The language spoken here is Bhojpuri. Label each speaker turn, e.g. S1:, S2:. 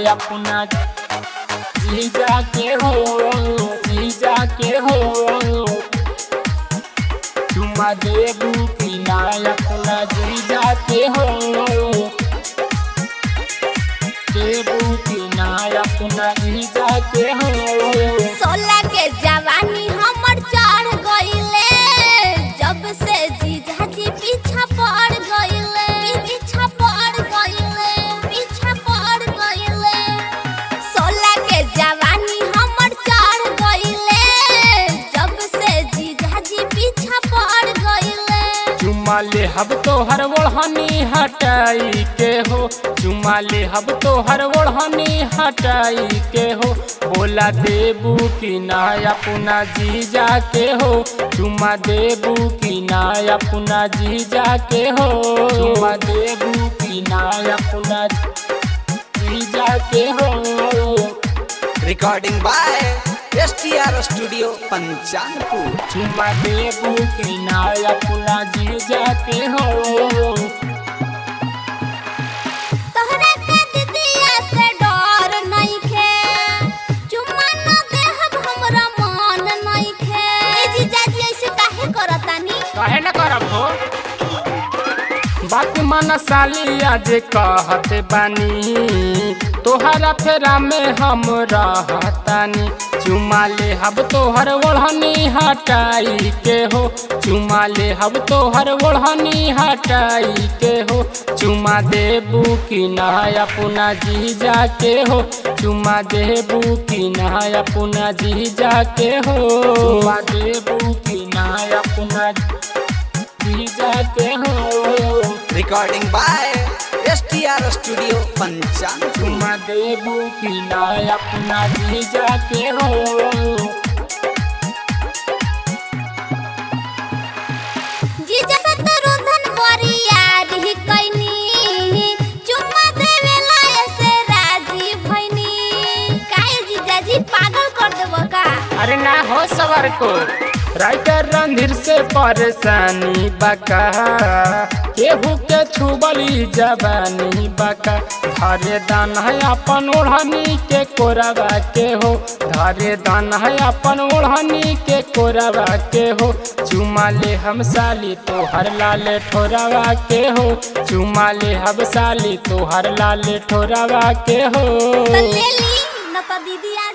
S1: अपना जीजा के हो जीजा के हो चुमा देबू की ना अपना जीजा के हो देबू की ना अपना जीजा के हो
S2: सोलह के जवानी हमर चढ़ गईले जब से जीजा जी पीछा पड़ गईले पीछा पड़ गईले पीछा पड़ गईले सोलह के जवानी हमर चढ़ गईले जब से जीजा जी पीछा पड़ गईले
S1: चुमा ले हब तो हर ओढ़नी हटाई के हो चुमा ले हब तो हर ओढ़नी हटाई के हो बोला देबू की ना अपना जीजा के हो चुमा देबू की ना अपना जीजा के हो चुमा देबू की ना अपना जीजा के हो
S3: recording by S T R studio Panchanpur
S1: चुमा देबू की ना अपना जीजा के हो
S2: तोहरा के दीदिया से डर नइखे चुम्मा न देहब हमरा मन नइखे ए जीजाजी ऐसे काहे करतानी
S1: काहे न करब हो बात मन साली आज कहत बानी तोहरा फेरा में हम रहतानी चुमा ले हब तोहर ओढ़नी हटाई के हो चुमा ले हब तोहर ओढ़नी हटाई के हो चुमा देबू की ना अपना जीजा के हो चुमा देबू की ना अपना जीजा के हो चुमा देबू की ना अपना जीजा के हो
S3: recording by S T R studio Panchanpur
S1: चुमा देबू की ना अपना जीजा के हो
S2: जीजा से तो रुधन बरिया रही कैनी चुम्मा देवेला ऐसे राजी भइनी काहे जीजाजी पागल कर देबो का
S1: अरे ना हो सवर को राइटर रणधीर से परेशानी बका केहू के छुबली जवानी बका धरे दान है अपन ओढ़नी के कोरबा के हो धरे दान है अपन ओढ़नी के कोरबा के हो चुमा ले हम साली तोहर लाले ठोरवा के हो चुमा ले हम साली तोहर लाले ठोरवा के हो
S2: तो ले ली न तो दीदी आ